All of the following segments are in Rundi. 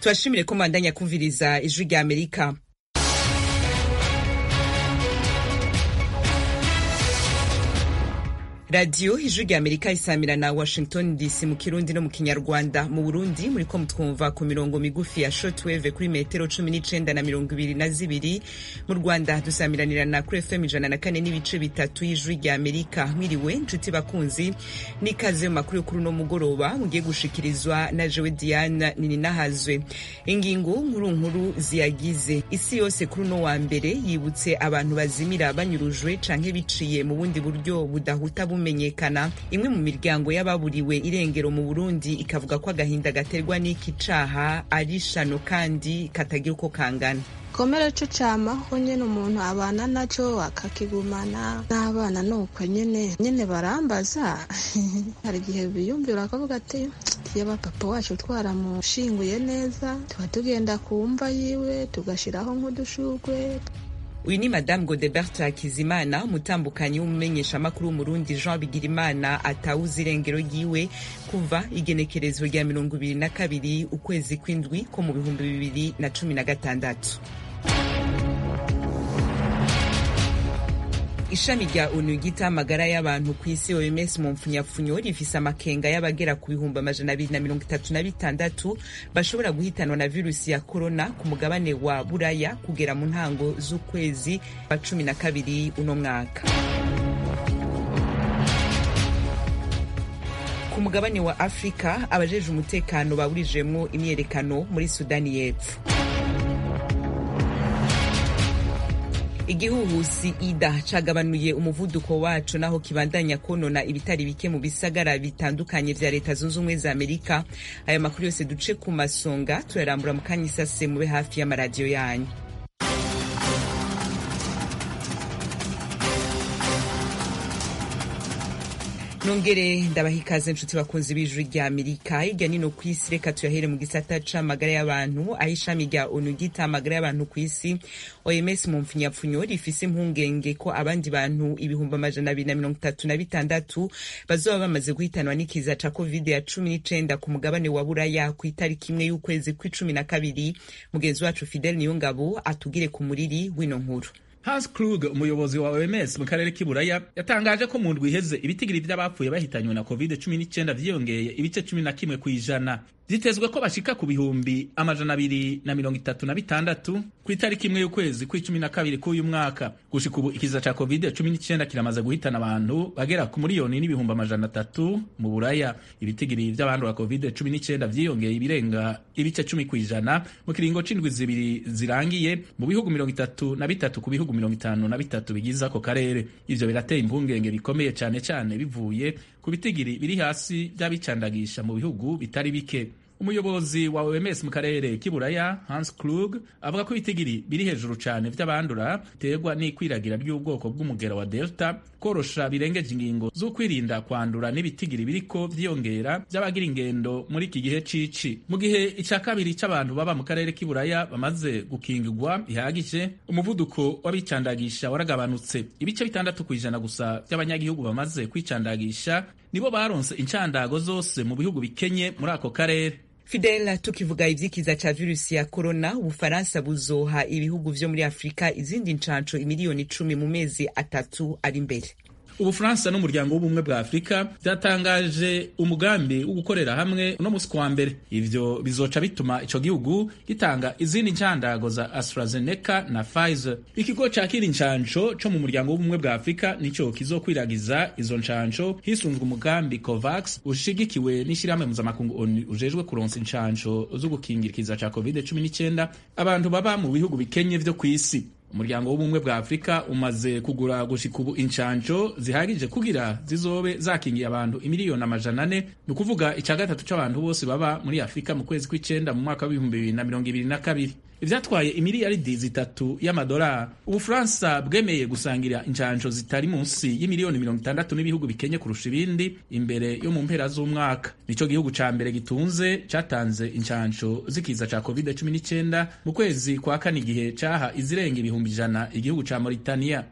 tubashimire ko mwandanya kumviriza ijwi rya amerika radiyo ijwi rya amerika isamira na washington dc mu kirundi no mu kinyarwanda mu burundi muriko mutwumva ku mirongo migufi ya shortwave kuri metero cumi n'icenda na mirongo ibiri na zibiri mu rwanda dusamiranirana kuri fm ijana na kane n'ibice bitatu y'ijwi rya amerika mwiriwe nshuti bakunzi n'ikaze mu makuru y'ukuri uno mugoroba mugiye gushikirizwa na jewe diana nininahazwe ingingo nkuru nkuru ziyagize isi yose kuri uno wa mbere yibutse abantu bazimira banyurujwe canke biciye mu bundi buryo budahuta bumenyekana imwe mu miryango y'ababuriwe irengero mu burundi ikavuga ko agahinda gaterwa n'iki caha ari shano kandi katagira uko kangana komera co camaho nyene umuntu abana naco akakigumana n'abana nuko nyene nyene barambaza hari igihe biyumvira akavuga ati yaba papa wacu twaramushinguye neza tuba tugenda ku mva yiwe tugashiraho nk'udushurwe uyu ni madamu godebert hakizimana umutambukanyi w'umumenyeshamakuru w'umurundi jean bigirimana atawuze irengero ryiwe kuva igenekerezo rya mirongo ibiri na kabiri ukwezi kw'indwi ko mu bihumbi bibiri na cumi na gatandatu ishami rya onu ryita amagara y'abantu ku isi oms mu mpfunyapfunyo rifise amakenga y'abagera ku bihumbi amajana abiri na mirongo itatu na bitandatu bashobora guhitanwa na virusi ya korona ku mugabane wa buraya kugera mu ntango z'ukwezi kwa cumi na kabiri uno mwaka ku mugabane wa afurika abajeje umutekano baburijemwo imyerekano muri sudani y'epfo igihuhusi ida cagabanuye umuvuduko waco naho kibandanya konona ibitari bike mu bisagara bitandukanye vya leta zunze ubumwe za amerika aya makuru yose duce ku masonga turarambura mu kanya isase mube hafi y'amaradiyo yanyu nongere ndabaha ikaze nshuti bakunzi b'ijwi rya amerika hirya nino ku isi reka tuyahere mu gisata c'amagara y'abantu aho ishami rya onu ryita amagara y'abantu ku isi oms mu mpfunyapfunyo rifise impungenge ko abandi bantu ibihumbi amajana abiri na mirongo itatu na bitandatu bazoba bamaze guhitanwa n'ikiza ca covid ya cumi n'icenda ku mugabane wa buraya ku itariki imwe y'ukwezi kw'icumi na kabiri mugenzi wacu fidel niyongabo atugire ku muriri w'ino nkuru Hans Krug umuyobozi wa OMS mu karere k'iburaya yatangaje ko mu ndwi iheze ibitigiri vy'abapfuye bahitanywe na covid-19 vyiyongeye ibice cumi na kimwe kw'ijana vyitezwe ko bashika ku bihumbi amajana abiri na mirongo itatu na bitandatu ku itariki imwe y'ukwezi kw'icumi na kabiri k'uyu mwaka gushika ubu ikiza ca covid-19 kiramaze guhitana abantu bagera ku miliyoni n'ibihumbi amajana atatu mu buraya ibitigiri vy'abandura covid-19 vyiyongeye ibirenga ibice cumi kw'ijana mu kiringo c'indwi zibiri zirangiye mu bihugu mirongo itatu na bitatu ku bihugu mirongo itanu na bitatu bigize ako karere ivyo birateye impungenge bikomeye cane cane bivuye ku bitigiri biri hasi vy'abicandagisha mu bihugu bitari bike umuyobozi wa OMS mu karere k'iburaya Hans Klug avuga ko ibitigiri biri hejuru cyane vy'abandura biterwa n'ikwiragira ry'ubwoko bw'umugera wa Delta korosha birengeje ingingo z'ukwirinda kwandura n'ibitigiri biriko vyiyongera vy'abagira ingendo muri iki gihe cici mu gihe ica kabiri c'abantu baba mu karere k'iburaya bamaze gukingirwa bihagije umuvuduko w'abicandagisha waragabanutse ibice bitandatu kw'ijana gusa vy'abanyagihugu bamaze kwicandagisha nibo baronse incandago zose mu bihugu bikenye muri ako karere Fidel tukivuga ivyikiza ca virusi ya corona ubufaransa buzoha ibihugu vyo muri afurika izindi ncanco imiliyoni icumi mu mezi atatu ari imbere ubufaransa n'umuryango w'ubumwe bwa afurika byatangaje umugambi wo gukorera hamwe uno musi kuwa mbere ivyo bizoca bituma ico gihugu gitanga izindi ncandago za astrazeneca na pfizer ikigo cakira incanco co mu muryango w'ubumwe bwa afurika nico kizokwiragiza izo ncanco hisunzwe umugambi covax ushigikiwe n'ishirahamwe mpuzamakungu onu ujejwe kuronsa incanco zo gukingira ikiza ca covid 19 abantu baba mu bihugu bikenye vyo kw'isi umuryango w'ubumwe bwa afurika umaze kugura gushika ubu incanco zihagije kugira zizobe zakingiye abantu imiliyoni amajana ane ni ukuvuga ica gatatu c'abantu bose baba muri afurika mu kwezi kw'icenda mu mwaka w'ibihumbi bibiri na mirongo ibiri na kabiri ivyatwaye imiliyaridi zitatu y'amadolari ubufaransa bwemeye gusangira incanco zitari munsi y'imiliyoni mirongo itandatu n'ibihugu bikenye kurusha ibindi imbere yo mu mpera z'umwaka nico gihugu ca mbere gitunze catanze incanco z'ikiza ca covid 19 mu kwezi kwa kane igihe caha izirenga ibihumbi ijana igihugu ca mauritania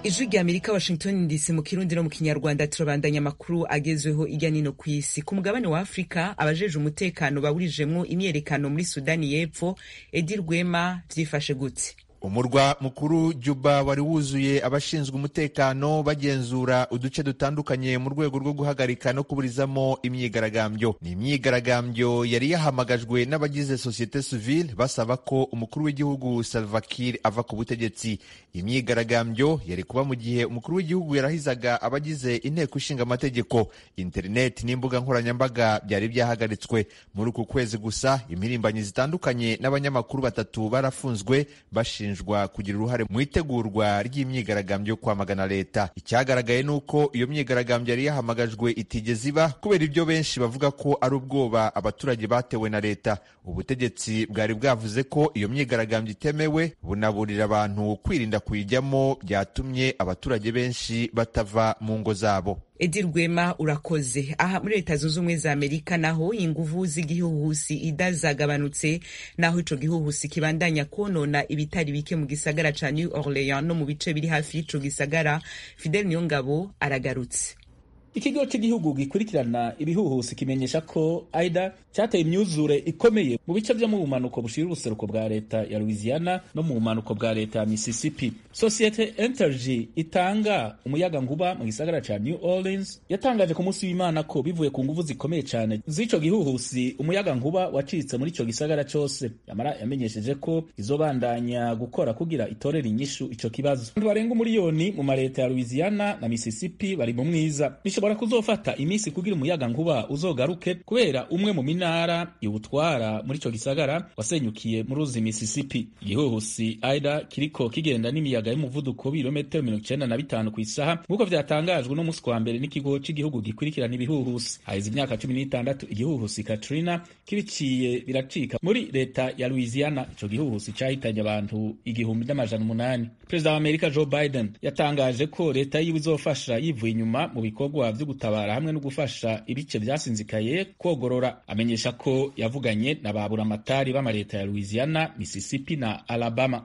ijwi rya amerika washington dc mu kirundi no mu kinyarwanda turabandanya amakuru agezweho irya nino ku isi ku mugabane wa afurika abajeje umutekano bawurijemwo imyerekano muri sudani y'epfo edi rwema vyifashe gute umurwa mukuru juba wari wuzuye abashinzwe umutekano bagenzura uduce dutandukanye mu rwego rwo guhagarika no kuburizamo imyigaragambyo ni imyigaragambyo yari yahamagajwe n'abagize sosiyete sivile basaba ko umukuru w'igihugu Salva Kiir ava ku butegetsi imyigaragambyo yari kuba mu gihe umukuru w'igihugu yarahizaga abagize inteko ishinga amategeko interineti n'imbuga nkoranyambaga byari byahagaritswe muri uku kwezi gusa impirimbanyi zitandukanye n'abanyamakuru batatu barafunzwe bashinzwe bashinjwa kugira uruhare mu itegurwa ry'imyigaragambyo yo kwamagana leta icyagaragaye ni uko iyo myigaragambyo yari yahamagajwe itigeze iba kubera ibyo benshi bavuga ko ari ubwoba abaturage batewe na leta ubutegetsi bwari bwavuze ko iyo myigaragambyo itemewe bunaburira abantu kwirinda kuyijyamo byatumye abaturage benshi batava mu ngo zabo edi rwema urakoze aha muri leta zunze ubumwe za amerika naho inguvu z'igihuhusi ida zagabanutse naho ico gihuhusi kibandanya konona ibitari bike mu gisagara ca new orleans no mu bice biri hafi y'ico gisagara fidel niyongabo aragarutse ikigo cy'igihugu gikurikirana ibihuhusi kimenyesha ko aida cyateye imyuzure ikomeye mu bice byo mu bumanuko bushira ubuseruko bwa leta ya louisiana no mu bumanuko bwa leta ya mississippi sosiyete energy itanga umuyaga nguba mu gisagara ca new orleans yatangaje ku munsi w'imana ko bivuye ku nguvu zikomeye cyane z'ico gihuhusi umuyaga nkuba wacitse muri ico gisagara cose yamara yamenyesheje ko izobandanya gukora kugira itorera inyishu ico kibazo abantu barenga umuriyoni mu mareta ya louisiana na mississippi bari mu mwiza bishobora kuzofata iminsi kugira umuyaga nkuba uzogaruke kubera umwe mu minara iwutwara muri ico gisagara wasenyukiye mu ruzi Mississippi igihuhusi aida kiriko kigenda n'imiyaga y'umuvuduko w'ibirometero mirongo icenda na bitanu ku isaha nk'uko vyatangajwe no musi wa mbere n'ikigo c'igihugu gikurikirana ibihuhusi haheze imyaka cumi n'itandatu igihuhusi Katrina kibiciye biracika muri leta ya Louisiana ico gihuhusi cahitanye abantu igihumbi n'amajana umunani perezida wa amerika joe biden yatangaje ko leta yiwe izofasha yivuye inyuma mu bikorwa vyo gutabara hamwe no gufasha ibice vyasinzikaye kogorora amenyesha ko yavuganye na baburamatari b'amaleta ya louisiana mississippi na alabama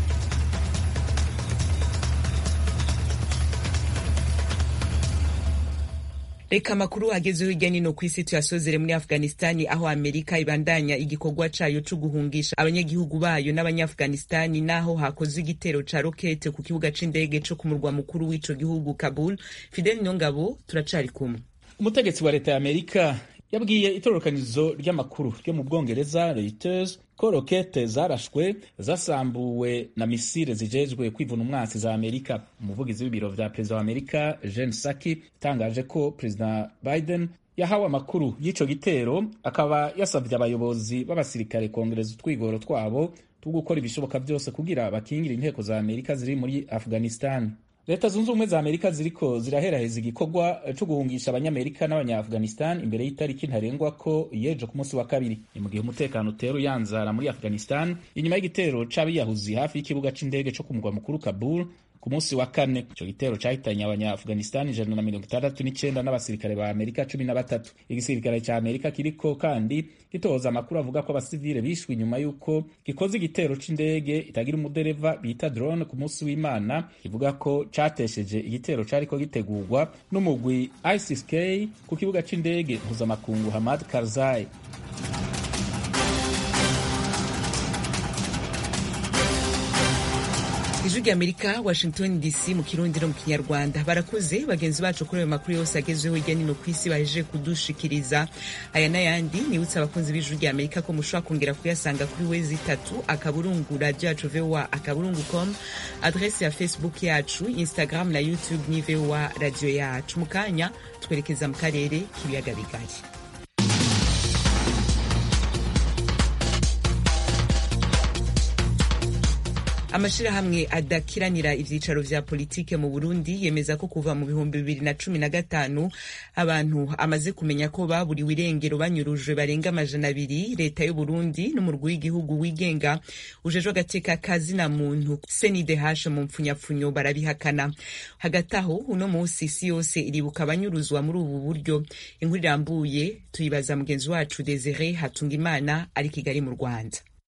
reka amakuru agezweho hirya nino ku isi tuyasozere muri afghanistani aho amerika ibandanya igikorwa cayo co guhungisha abanyagihugu bayo n'abanyaafghanistani naho hakozwe igitero ca rokete ku kibuga c'indege co ku murwa mukuru w'ico gihugu kabul fidel nyongabo turacari kumwe umutegetsi wa leta ya amerika yabwiye itororokanizo ry'amakuru ryo mu bwongereza reuters ko rokete zarashwe zasambuwe na misile zijejwe kwivuna umwansi za amerika umuvugizi w'ibiro vya perezida wa amerika jen saki itangaje ko perezida biden yahawe amakuru y'ico gitero akaba yasavye abayobozi b'abasirikare kongereza utwigoro twabo two gukora ibishoboka byose kugira bakingire inteko za amerika ziri muri afghanistan leta zunze ubumwe za amerika ziriko ziraheraheza igikorwa co guhungisha abanyamerika n'abanyaafghanistan imbere y'itariki ntarengwa ko yejo ku munsi wa kabiri ni mu gihe umutekano utera uyanzara muri afghanistan inyuma y'igitero c'abiyahuzi hafi y'ikibuga c'indege co ku mugwa mukuru kabul ku munsi wa kane ico gitero cahitanye abanyaafghanistan ijana na mirongo itandatu n'icenda n'abasirikare ba amerika cumi na batatu igisirikare ca amerika kiriko kandi gitoza amakuru avuga ko abasivile bishwe inyuma y'uko gikoze igitero c'indege itagira umudereva bita drone ku munsi w'imana kivuga ko catesheje igitero cariko gitegurwa n'umugwi isis k ku kibuga c'indege mpuzamakungu hamad karzai ijwi rya amerika washington dc mu kirundi no mu kinyarwanda barakuze bagenzi bacu kuri ayo makuru yose agezweho hirya nino ku isi bahejeje kudushikiriza aya n'ayandi nibutse abakunzi b'ijwi rya amerika ko mushobora kongera kuyasanga kuri wezi itatu akaburungu radio yacu voa akaburungu com adrese ya facebook yacu instagram na youtube ni voa radio yacu mu kanya twerekeza mu karere k'ibiyaga bigari amashirahamwe adakiranira ivyicaro vya politike mu Burundi yemeza ko kuva mu bihumbi bibiri na cumi na gatanu abantu amaze kumenya ko baburiwe irengero banyurujwe barenga amajana abiri leta y'u Burundi n'umurwi w'igihugu wigenga ujejwe agateka kazina muntu CNDH mu mpfunyapfunyo barabihakana hagati aho uno munsi isi yose iribuka abanyuruzwa muri ubu buryo inkuru irambuye tuyibaza mugenzi wacu Desire Hatungimana ari Kigali mu Rwanda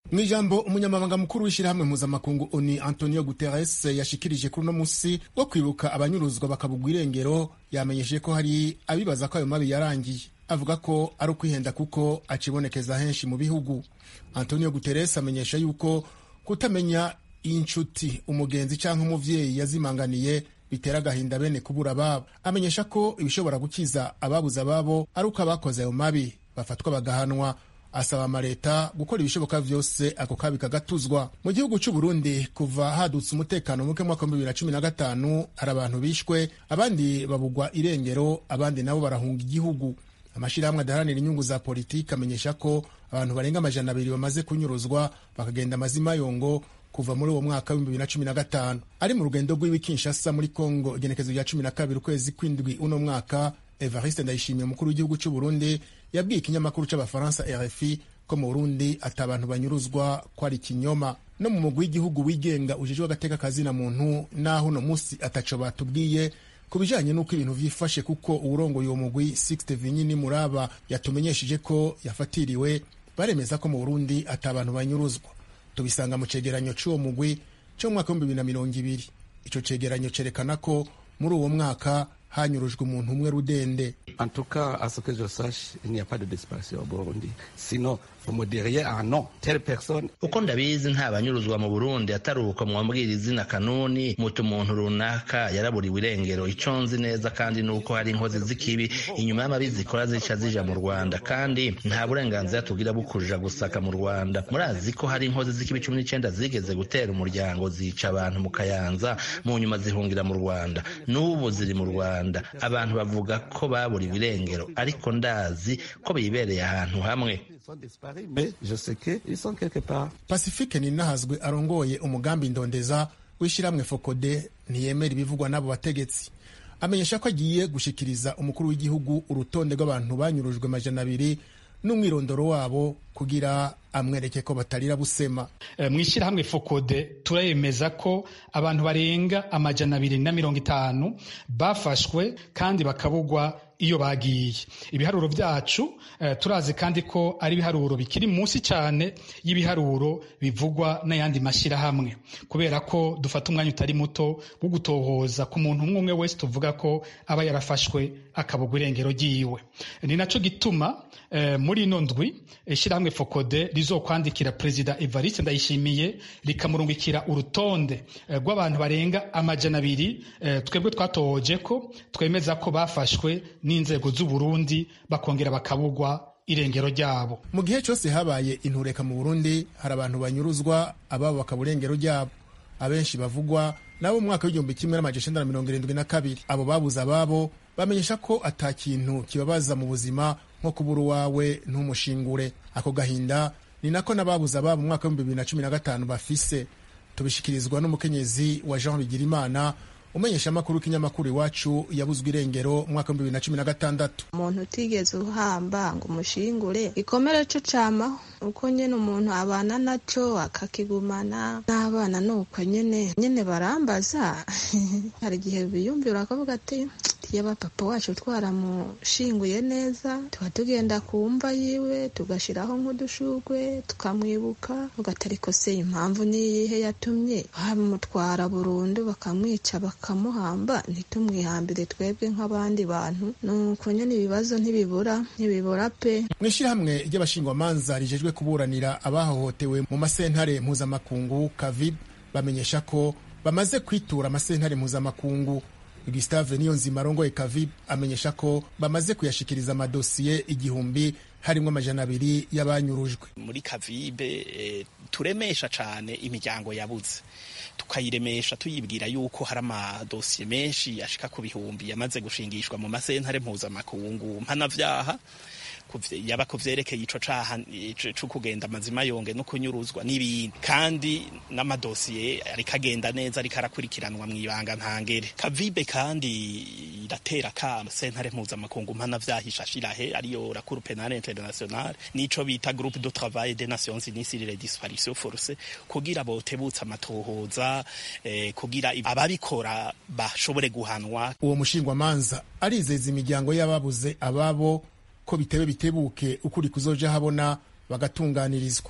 mu ijambo umunyamabanga mukuru w'ishyirahamwe mpuzamakungu oni antonio guterres yashikirije kuri uno musi wo kwibuka abanyuruzwa bakabugwa irengero yamenyesheje ko hari abibaza ko ayo mabi yarangiye avuga ko ari ukwihenda kuko acibonekeza henshi mu bihugu antonio guterres amenyesha yuko kutamenya inshuti umugenzi cyangwa umuvyeyi yazimanganiye bitera agahinda bene kubura ababo amenyesha ko ibishobora gukiza ababuze ababo ari uko abakoze ayo mabi bafatwa bagahanwa asaba amaleta gukora ibishoboka vyose ako kabi kagatuzwa mu gihugu c'u Burundi kuva hadutse umutekano muke mwaka wa bibiri na cumi na gatanu hari abantu bishwe abandi babugwa irengero abandi nabo barahunga igihugu amashirahamwe adaharanira inyungu za politiki amenyesha ko abantu barenga amajana abiri bamaze kunyuruzwa bakagenda amazima yongo kuva muri uwo mwaka w'ibihumbi bibiri na cumi na gatanu ari mu rugendo rw'iwi Kinshasa muri Kongo igenekezo rya cumi na kabiri ukwezi kw'indwi uno mwaka Evariste Ndayishimiye umukuru w'igihugu c'u Burundi yabwiye ikinyamakuru c'abafaransa RFI ko mu Burundi ati abantu banyuruzwa ko ari ikinyoma no mu mugwi w'igihugu wigenga ujejwe agateka kazina muntu naho uno musi ataco batubwiye ku bijanye n'uko ibintu vyifashe kuko uwurongoye uwo mugwi Sixte Vinyini Muraba yatumenyesheje ko yafatiriwe baremeza ko mu Burundi ati abantu banyuruzwa tubisanga mu cegeranyo c'uwo mugwi co mu mwaka w'ibihumbi bibiri na mirongo ibiri ico cegeranyo cerekana ko muri uwo mwaka hanyurujwe umuntu umwe rudende En tout cas, à ce que je sache, il n'y a pas de disparition au Burundi. Sinon, vous me diriez, ah non, telle personne. uko ndabizi nta banyuruzwa mu burundi atari uko mwambwira izina kanuni muti umuntu runaka yaraburiwe irengero ico nzi neza kandi nuko hari inkozi z'ikibi inyuma y'amabi zikora zica zija mu rwanda kandi nta burenganzira tugira bukurira gusaka mu rwanda murazi ko hari inkozi z'ikibi cumi n'icenda zigeze gutera umuryango zica abantu mu kayanza mu nyuma zihungira mu rwanda n'ubu ziri mu rwanda abantu bavuga ko baburiwe irengero ariko ndazi ko bibereye ahantu hamwe Ils sont disparus, mais je sais qu'ils sont quelque part. pacifique ninahazwe arongoye umugambi ndondeza w'ishyirahamwe fokode ntiyemera ibivugwa n'abo bategetsi amenyesha ko agiye gushikiriza umukuru w'igihugu urutonde rw'abantu banyurujwe amajana abiri n'umwirondoro wabo kugira amwereke ko batarira busema Eh, mu ishyirahamwe fokode turemeza ko abantu barenga amajana abiri na mirongo itanu bafashwe kandi bakabugwa iyo bagiye ibiharuro byacu eh, turazi kandi ko ari ibiharuro bikiri munsi cyane y'ibiharuro bivugwa n'ayandi mashyirahamwe kubera ko dufata umwanya utari muto wo gutohoza ku muntu umwe umwe wese tuvuga ko aba yarafashwe akabugwa irengero ryiwe ni naco gituma eh, muri ino ndwi ishyirahamwe fokode rizokwandikira perezida evariste ndayishimiye rikamurungikira urutonde eh, rw'abantu barenga amajana abiri eh, twebwe twatohoje ko twemeza ko bafashwe n'inzego z'u Burundi bakongera bakabugwa irengero ryabo mu gihe cyose habaye intureka mu burundi hari abantu banyuruzwa ababo bakaba irengero ryabo abenshi bavugwa nabo mu mwaka w'igihumbi kimwe n'amajana icenda na mirongo irindwi na kabiri abo babuze ababo bamenyesha ko ata kintu kibabaza mu buzima nko kubura uwawe ntumushingure ako gahinda ni nako n'ababuze ababo mu mwaka w'ibihumbi bibiri na cumi na gatanu bafise tubishikirizwa n'umukenyezi wa jean bigirimana umenyesha amakuru w'ikinyamakuru iwacu yabuzwe irengero mu mwaka w'ibihumbi bibiri na cumi na gatandatu umuntu utigeze uhamba ngo umushingure ikomere co camaho uko nyene umuntu abana naco akakigumana n'abana nuko nyene nyene barambaza hari igihe biyumvira bakavuga ati yaba papa wacu twaramushinguye neza tuba tugenda ku mva yiwe tugashiraho nk'udushugwe tukamwibuka ugatariko se impamvu niyihe yatumye bamutwara burundu bakamwica bakamuhamba ntitumwihambire twebwe nk'abandi bantu nuko nyene ibibazo ntibibura ntibibura pe mu ishyirahamwe ry'abashingwamanza rijejwe kuburanira abahohotewe mu masentare mpuzamakungu kavib bamenyesha ko bamaze kwitura amasentare mpuzamakungu gustave niyonzima arongoye kavib amenyesha ko bamaze kuyashikiriza amadosiye igihumbi harimwo amajana abiri y'abanyurujwe muri kavibe eh, turemesha cane imiryango yabuze tukayiremesha tuyibwira yuko hari amadosiye menshi ashika ku bihumbi yamaze gushingishwa mu masentare mpuzamakungu mpanavyaha kuvye- yaba kuvyerekeye ico caha ico- co kugenda amazima yonge no kunyuruzwa n'ibindi kandi n'amadosiye ariko agenda neza ariko arakurikiranwa mw'ibanga ntangere kavibe kandi iratera kama sentare mpuzamakungu mpanavyaha ishashirahe ariyo la cour penale internationale nico bita groupe de travail des nations unies sur les disparitions forcées kugira botebutse amatohoza eh, kugira ababikora bashobore guhanwa uwo mushingwamanza arizeza imiryango y'ababuze ababo ko bitebe bitebuke ukuri kuzoja habona bagatunganirizwa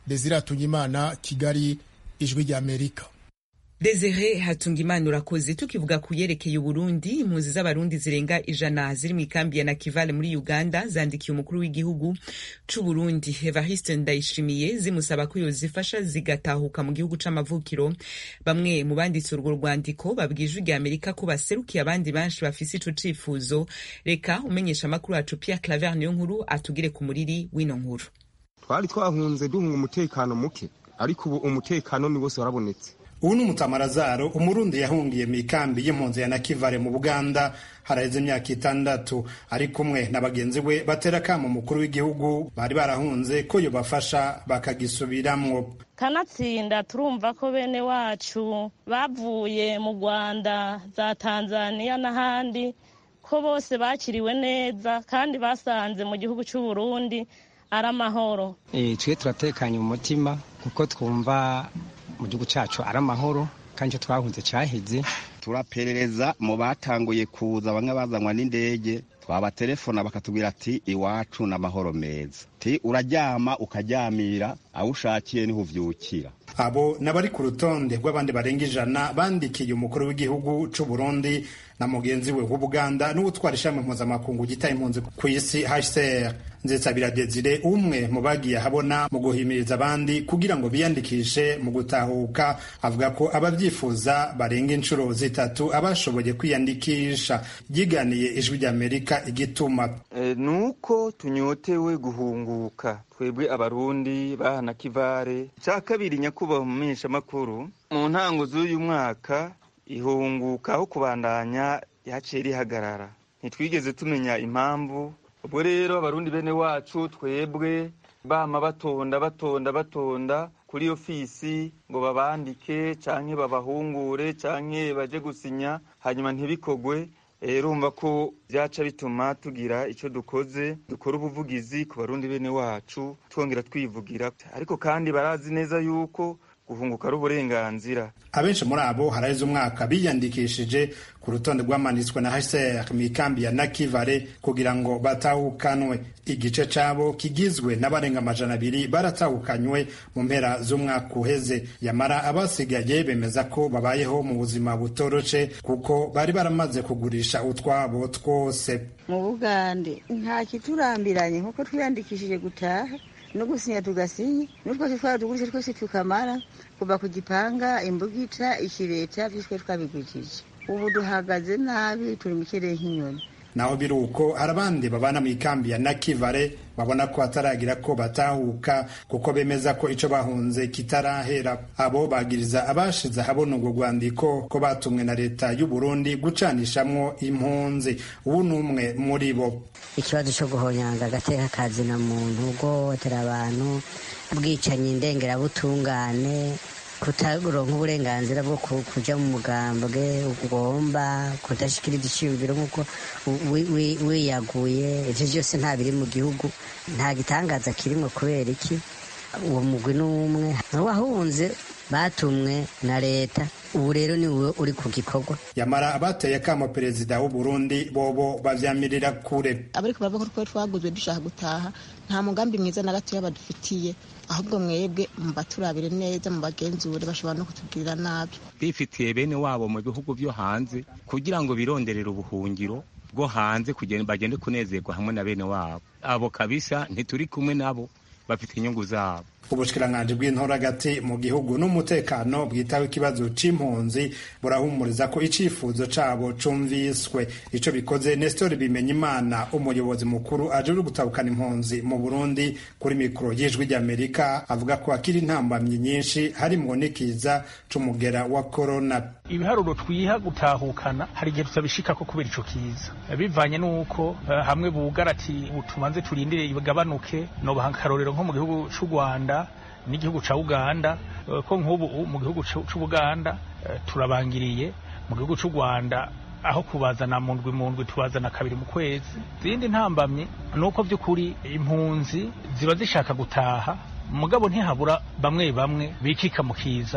desire atungimana kigali ijwi ry'amerika Desire Hatungimana urakoze tukivuga ku yerekeye Uburundi impunzi z'abarundi zirenga ijana ziri mu ikambi ya Nakivale muri Uganda zandikiye umukuru w'igihugu c'u Burundi Evariste Ndayishimiye zimusaba ko yozifasha zigatahuka mu gihugu c'amavukiro bamwe mu banditse urwo rwandiko babwije rya Amerika ko baserukiye abandi banshi bafise ico cifuzo reka umenyesha amakuru yacu Pierre Claver niyo nkuru atugire ku muriri w'ino nkuru twari twahunze duhunga umutekano muke ariko ubu umutekano ni wose warabonetse ubu ni umutamarazaro umurundi yahungiye mu ikambi y'impunzi ya nakivale mu buganda haraheze imyaka itandatu ari kumwe na bagenzi we batera akamo umukuru w'igihugu bari barahunze ko yobafasha bakagisubiramwo kanatsinda turumva ko bene wacu bavuye mu rwanda za tanzania n'ahandi ko bose bakiriwe neza kandi basanze mu gihugu cy'u burundi ari amahoro twe turatekanye mu mutima kuko twumva mu gihugu cyacu ari amahoro kandi icyo twahunze cyaheze turaperereza mu batanguye kuza bamwe bazanwa n'indege twabaterefona bakatubwira ati iwacu ni amahoro meza ti uraryama ukaryamira aho ushakiye niho uvyukira abo n'abari ku rutonde rw'abandi barenga ijana bandikiye umukuru w'igihugu c'u Burundi na mugenzi we w'Ubuganda n'uwutwara ishami mpuzamakungu gitaye impunzi ku isi HCR Nzetsabira Desire umwe mu bagiye ahabona mu guhimiriza abandi kugira ngo biyandikishe mu gutahuka avuga ko abavyifuza barenga inshuro zitatu abashoboye kwiyandikisha yiganiye ijwi ry'Amerika igituma e, nuko tunyotewe guhunguka twebwe abarundi bahana kivare cya kabiri nyakubahwa mu menyeshamakuru mu ntango z'uyu mwaka ihunguka aho kubandanya yaciye rihagarara ntitwigeze tumenya impamvu ubwo rero abarundi bene wacu twebwe bama batonda batonda batonda kuri ofisi ngo babandike canke babahungure canke baje gusinya hanyuma ntibikogwe urumva ko byaca bituma tugira icyo dukoze dukora ubuvugizi ku barundi bene wacu twongera twivugira ariko kandi barazi neza yuko guhunguka ari uburenganzira abenshi muri abo haraheze umwaka biyandikishije ku rutonde rwamanitswe na HCR mu ikambi ya Nakivale kugira ngo batahukanwe igice cabo kigizwe n'abarenga amajana abiri baratahukanywe mu mpera z'umwaka uheze yamara abasigaye bemeza ko babayeho mu buzima butoroshe kuko bari baramaze kugurisha utwabo twose mu bugande nta kiturambiranye nkuko twiyandikishije gutaha no gusinya tugasinya n'utwose twadugurishe twose tukamara kuva ku gipanga imbugica ikireta vyose twabigurishije ubu duhagaze nabi turi mu kirere nk'inyoni naho biri uko hari abandi babana mu ikambi ya nakivale babona ko hataragira ko batahuka kuko bemeza ko ico bahunze kitarahera abo bagiriza abashize ahabona urwo rwandiko ko batumwe na leta y'u Burundi gucanishamwo impunzi ubu ni umwe muri bo ikibazo cyo guhonyanga agateka kazina muntu guhohotera abantu ubwicanyi ndengerabutungane kutaronka uburenganzira bwo kuja mu mugambwe ugomba kudashikiriza iciyumviro nk'uko wiyaguye ivyo vyose nta biri mu gihugu nta gitangaza kirimwo kubera iki uwo mugwi n'umwe wahunze batumwe na leta ubu rero ni wowe uri ku gikorwa yamara abateye akamo perezida w'u Burundi bobo bavyamirira kure abariko baravuga ko twaguzwe dushaka gutaha nta mugambi mwiza na gatoya badufitiye ahubwo mwebwe mubaturabire neza mubagenzure bashobora no kutugirira nabi bifitiye bene wabo mu bihugu vyo hanze kugira ngo bironderere ubuhungiro bwo hanze bagende kunezerwa hamwe na bene wabo abo kabisa ntituri kumwe nabo bafite inyungu zabo ubushikiranganji bw'intora hagati mu gihugu n'umutekano bwitaho ikibazo c'impunzi burahumuriza ko icifuzo cabo cumviswe ico bikoze Nestor Bimenyimana umuyobozi mukuru ajejwe gutabukana impunzi mu Burundi kuri mikoro y'ijwi ry'Amerika avuga ko akiri intambamyi nyinshi harimwo n'ikiza c'umugera wa corona ibiharuro twiha gutahukana hari igihe tutabishikako kubera ico kiza bivanye n'uko uh, hamwe bugara ati tubanze turindire igabanuke nobaha akarorero nko mu gihugu c'u Rwanda n'igihugu ca Uganda ko nk'ubu mu gihugu c'Ubuganda turabangiriye mu gihugu c'u Rwanda aho kubazana mu ndwi mu ndwi tubazana kabiri mu kwezi izindi ntambamye ni uko by'ukuri impunzi ziba zishaka gutaha mugabo ntihabura bamwe bamwe bikika mu kiza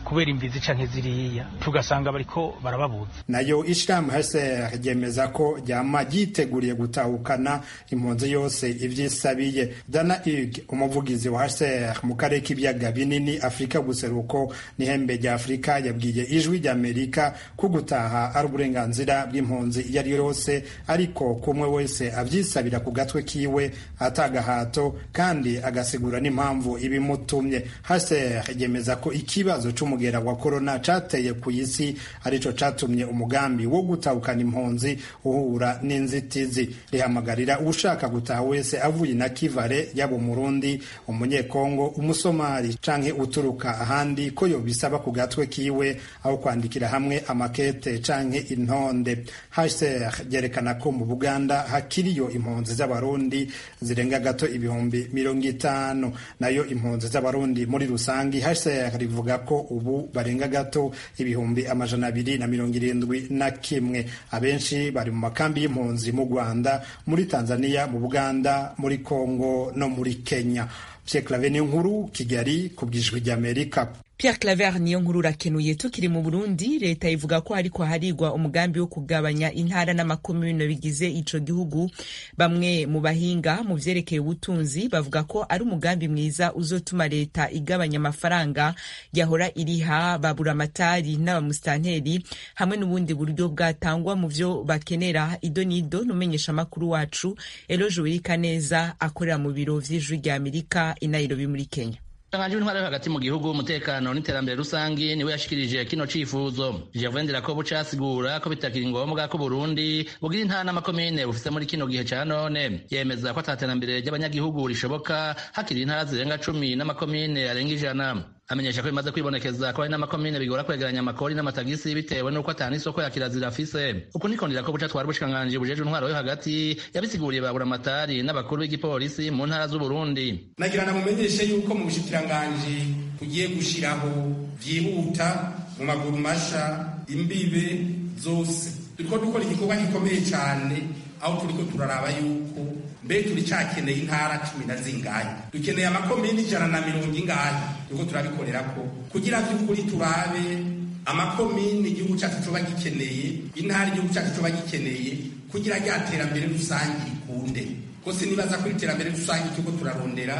kubera imvizi canke ziriya tugasanga bariko barababuza nayo ishirahamwe HCR ryemeza ko ryama ryiteguriye gutahukana impunzi yose ivyisabiye dana ig umuvugizi wa HCR mu karere k'ibiyaga binini afurika guseruko n'ihembe rya afurika yabwiye ijwi ry'amerika ko gutaha ari uburenganzira bw'impunzi iyo ari yo yose ariko kumwe wese avyisabira ku gatwe kiwe atagahato kandi agasigura n'impamvu ibimutumye HCR yemeza ko ikibazo c'umugera wa korona cateye ku isi arico catumye umugambi wo gutahukana impunzi uhura n'inzitizi rihamagarira ushaka gutaha wese avuye na kivare yaba umurundi umunyekongo umusomali canke uturuka ahandi ko yobisaba ku gatwe kiwe aho kwandikira hamwe amakete canke intonde HCR ryerekana ko mu Buganda hakiriyo impunzi z'abarundi zirenga gato ibihumbi mirongo itanu nayo impunzi z'abarundi muri rusangi HCR rivuga ko ubu barenga gato ibihumbi amajana abiri na mirongo irindwi na kimwe abenshi bari mu makambi y'impunzi mu Rwanda muri Tanzania mu Buganda muri Kongo no muri Kenya Pierre Claver nkuru Kigali ku bw'ijwi ry'Amerika Pierre Claver niyo nkuru urakenuye tukiri mu Burundi leta ivuga ko hariko harigwa umugambi wo kugabanya intara n'amakomune bigize ico gihugu bamwe mu bahinga mu vyerekeye ubutunzi bavuga ko ari umugambi mwiza uzotuma leta igabanya amafaranga yahora iriha baburamatari n'abamusitanteri hamwe n'ubundi buryo bwatangwa mu vyo bakenera ido nido n'umenyesha amakuru wacu Eloge Wirikaneza akorera mu biro vy'ijwi rya Amerika i Nairobi muri Kenya Umushyikiranganji w'intwaro yo hagati mu gihugu umutekano n'iterambere rusangi niwe yashikirije kino cifuzo Gervain Ndirakobu casigura ko bitakiri ngombwa ko Burundi bugira intara n'amakomine bufise muri kino gihe ca none yemeza ko ataterambere ry'abanyagihugu rishoboka hakiri intara zirenga cumi n'amakomine arenga ijana amenyesha ko bimaze kwibonekeza ko hari n'amakomine bigora kwegeranya amakori n'amatagisi bitewe n'uko atana isoko ya kirazira afise uku niko Ndirakobu twari ubushikiranganji bujeje intwaro yo hagati yabisiguriye baburamatari n'abakuru b'igipolisi mu ntara z'Uburundi nagira namumenyeshe yuko mu bushikiranganji tugiye gushiraho vyihuta mu maguru masha imbibe zose turiko dukora igikorwa gikomeye cane aho turiko turaraba yuko mbe turi cakeneye intara cumi na zingahe dukeneye amakomini ijana na mirongo ingahe turiko turabikorerako kugira vy'ukuri turabe amakomini igihugu cacu coba gikeneye intara igihugu cacu coba gikeneye kugira rya terambere rusange rikunde ko sinibaza ko iterambere rusange turiko turarondera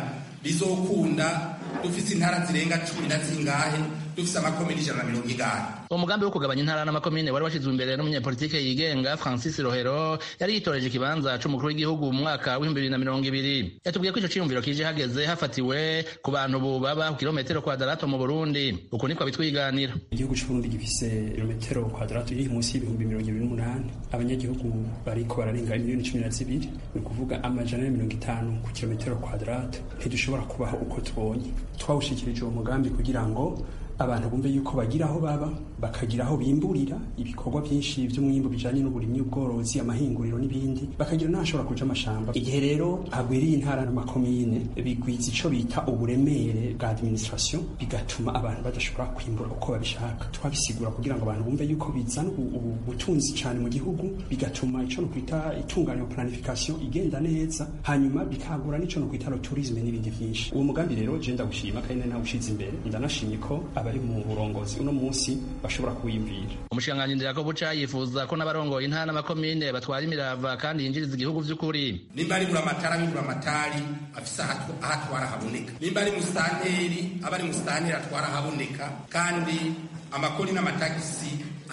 rizokunda dufise intara zirenga cumi na zingahe dufise amakomini ijana na mirongo ingahe umugambi wo kugabanya intara n'amakomine wari washyizwe imbere n'umunyapolitike yigenga francis rohero yari yitoreje ikibanza c'umukuru w'igihugu mu mwaka w'ibihumbi bibiri na mirongo ibiri yatubwiye ko ico ciyumviro kije hageze hafatiwe ku bantu ubu baba ku kilometero kwadarato mu burundi uku niko bitwiganira igihugu c'uburundi gifise kilometero kwadarato iri munsi y'ibihumbi mirongo ibiri n'umunani abanyagihugu bariko bararenga miliyoni cumi na zibiri ni ukuvuga amajana na mirongo itanu ku kilometero kwadarato ntidushobora kubaho uko tubonye twawushikirije uwo mugambi kugira ngo abantu bumve yuko bagira aho baba bakagira aho bimburira ibikorwa byinshi by'umwimbu bijanye n'uburimyi ubworozi amahinguriro n'ibindi bakagira n'ahashobora kuja amashamba igihe rero hagwiriye intara n'amakomine bigwiza ico bita uburemere bwa administration bigatuma abantu badashobora kwimbura uko babishaka twabisigura kugira ngo abantu bumve yuko bizana ubutunzi cane mu gihugu bigatuma ico no kwita itunganya planification igenda neza hanyuma bikagura n'ico no kwita tourisme n'ibindi vyinshi uwo mugambi rero je ndagushima kandi nawe ushize imbere ndanashimye ko abari mu burongozi uno munsi bashobora kuwiyumvira umushikiranganji ndirako buca yifuza ko n'abarongoye intara n'amakomine batwara imirava kandi yinjiriza igihugu vy'ukuri nimba ari buramatari ari buramatari afise aho atwara haboneka nimba ari musitanteri aba ari musitanteri atwara haboneka kandi amakori n'amatagisi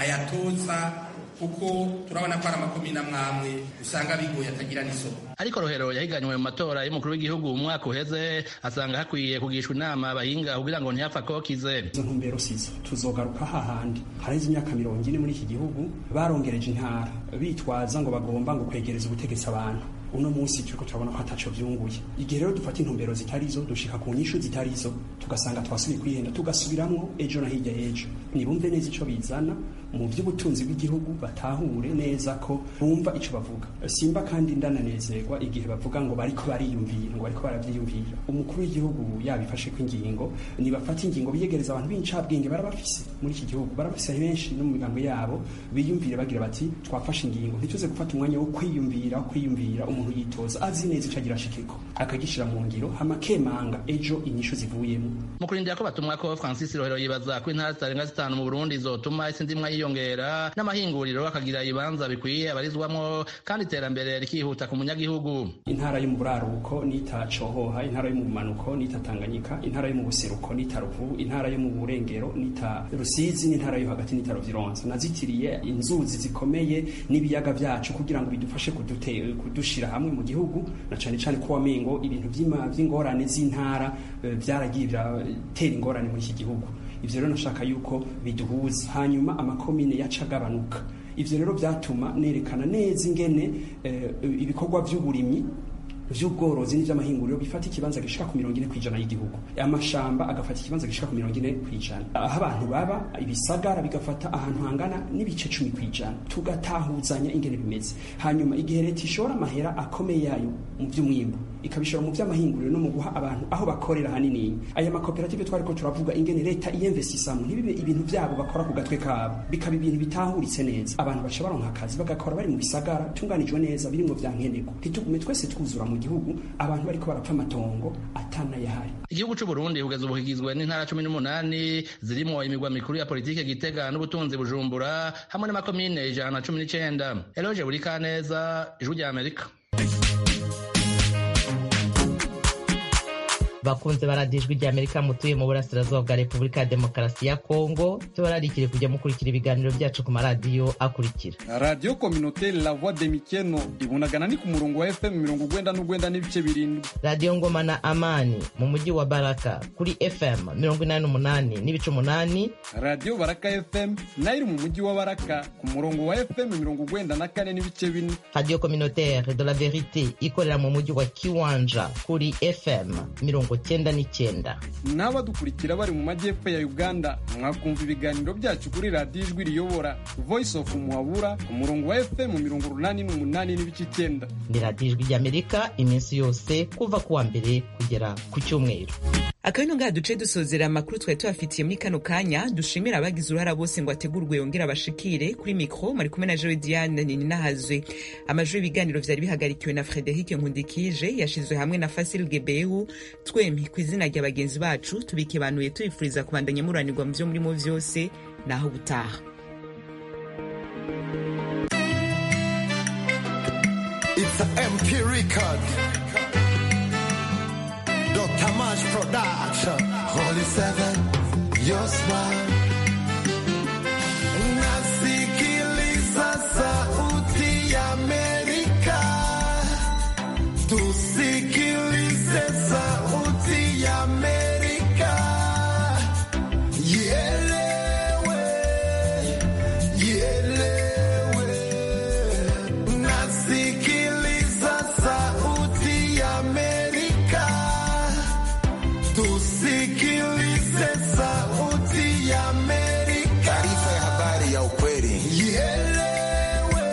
ayatoza kuko turabona ko ari amakomine amwamwe usanga bigoye atagira n'isoko ariko rohero yahiganywe mu matora y'umukuru w'igihugu mu mwaka uheze asanga hakwiye kugishwa inama abahinga kugira ngo ntiyapfa kokize izo ntumbero sizo tuzogaruka hahandi haraheze imyaka mirongo ine muri iki gihugu barongereje intara bitwaza ngo bagomba ngo kwegereza ubutegetsi abantu uno munsi turiko turabona ko ataco vyunguye igihe rero dufata intumbero zitarizo dushika ku nyishu zitarizo tugasanga twasubiye kwihenda tugasubiramwo ejo na hirya y'ejo nibumve neza ico bizana mu by'ubutunzi bw'igihugu batahure neza ko bumva ico bavuga simba kandi ndananezerwa igihe bavuga ngo bariko bariyumvira ngo bariko baravyiyumvira umukuru w'igihugu yabifashe ko ingingo nibafata ingingo biyegereza abantu b'incabwenge barabafise muri iki gihugu barabafise benshi no mu migambo yabo biyumvire bagira bati twafashe ingingo ntituze gufata umwanya wo kwiyumvira wo kwiyumvira umuntu yitoza azi neza ico agira ashikeko akagishira mu ngiro hama kemanga ejo inyishu zivuyemo mu kurindira ko batumwa ko francis rohero yibaza ko intara zitarenga zitanu mu burundi zotuma isi ndimwa yiyongera n'amahinguriro akagira ibibanza bikwiye abarizwamwo kandi iterambere rikihuta ku munyagihugu intara yo mu buraruko nitacohoha intara yo mu bumanuko nitatanganyika intara yo mu buseruko nitaruvu intara yo mu burengero nita rusizi n'intara yo hagati nita ruvironza nazitiriye inzuzi zikomeye n'ibiyaga vyacu kugira ngo bidufashe kudute kudushira hamwe mu gihugu na cane cane ko wamengo ibintu vy'ingorane z'intara vyaragiye biratera ingorane muri iki gihugu ivyo rero nashaka yuko biduhuza hanyuma amakomine yaca agabanuka ivyo rero vyatuma nerekana neza ingene ibikorwa vy'uburimyi vy'ubworozi n'ivy'amahinguriro bifata ikibanza gishika ku mirongo ine kw'ijana y'igihugu amashamba agafata ikibanza gishika ku mirongo ine kw'ijana aho abantu baba ibisagara bigafata ahantu hangana n'ibice cumi kw'ijana tugatahuzanya ingene bimeze hanyuma igihe leta ishora amahera akomeye yayo mu vy'umwimbu ikabishora mu vy'amahinguriro no mu guha abantu aho bakorera hanini aya makoperative twariko turavuga ingene leta iyemvesisamo ntibibe ibintu vyabo bakora ku gatwe kabo bikaba ibintu bitahuritse neza abantu baca baronka akazi bagakora bari mu bisagara tunganijwe neza birimwo vya nkenerwa ntitugume twese twuzura mu gihugu abantu bariko barapfa amatongo atanayahari igihugu c'u Burundi kugeza ubu kigizwe n'intara cumi n'umunani zirimwo imigwa mikuru ya politike Gitega n'ubutunzi Bujumbura hamwe n'amakomine ijana na cumi n'icenda Eloge Burikaneza ijwi rya Amerika bakunze baradijwe rya amerika mutuye mu burasirazuba bwa repubulika ya demokarasi ya kongo tubararikire kujya mukurikira ibiganiro byacu ku maradiyo akurikira radiyo kominoteri la voix de mikeno ibunagana ni ku murongo wa fm mirongo ugwenda n'ugwenda n'ibice birindwi radiyo ngoma na amani mu mujyi wa baraka kuri fm mirongo inani n'umunani n'ibice umunani radiyo baraka fm nayo iri mu mujyi wa baraka ku murongo wa fm mirongo ugwenda na kane n'ibice bine radiyo kominoteri de la verite ikorera mu mujyi wa kiwanja kuri fm mirongo cyenda n'icyenda n'abadukurikira bari mu majyepfo ya uganda mwakumva ibiganiro byacu kuri radiyo ijwi riyobora voice of muhabura ku murongo wa fm mirongo urunani n'umunani n'ibice icyenda ni radiyo ijwi ry'amerika iminsi yose kuva ku wa mbere kugera ku cyumweru akabino ngaha duce dusozera amakuru twari tubafitiye muri kano kanya dushimira abagize uruhara bose ngo ategurwe yongere abashikire kuri mikro mari kumwe na jewe diane nininahazwe amajwi y'ibiganiro vyari bihagarikiwe na frederic nkundikije yashizwe hamwe na fasil gebehu twempi ku izina rya bagenzi bacu tubikibanuye tubifuriza kubandanya muranirwa mu vyo murimo vyose naho gutaha It's a MP record. Dr. March Production. Holy Seven, your smile. Nasikiliza sauti ya Amerika. Tusikilize sauti ya Amerika. Ielewe, ielewe. Nasikiliza sauti ya Amerika. Tusikilize sauti ya Amerika. Taarifa ya habari ya ukweli. Ielewe,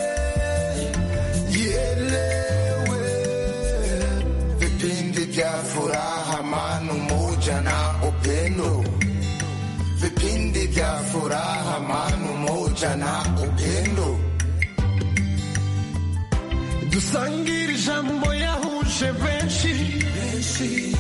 ielewe. Vipindi vya furaha, amani, umoja na upendo. Vipindi vya furaha, amani, umoja na upendo. Dusangire ijambo yahuje benshi benshi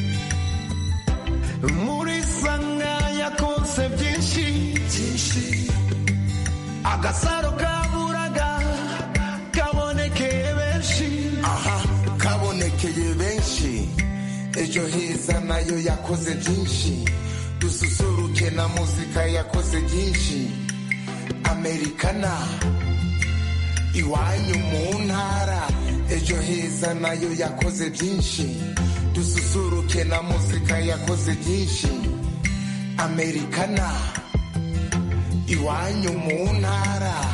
muri sanga yakonse byinshi byinshi agasaro kaburaga kabonekeye benshi aha kabonekeye benshi ejo heza nayo yakoze byinshi dususuruke na muzika yakoze byinshi amerikana iwanyu mu ntara ejo heza nayo yakoze byinshi dususuruke na muzika yakoze byinshi amerikana iwanyu mu ntara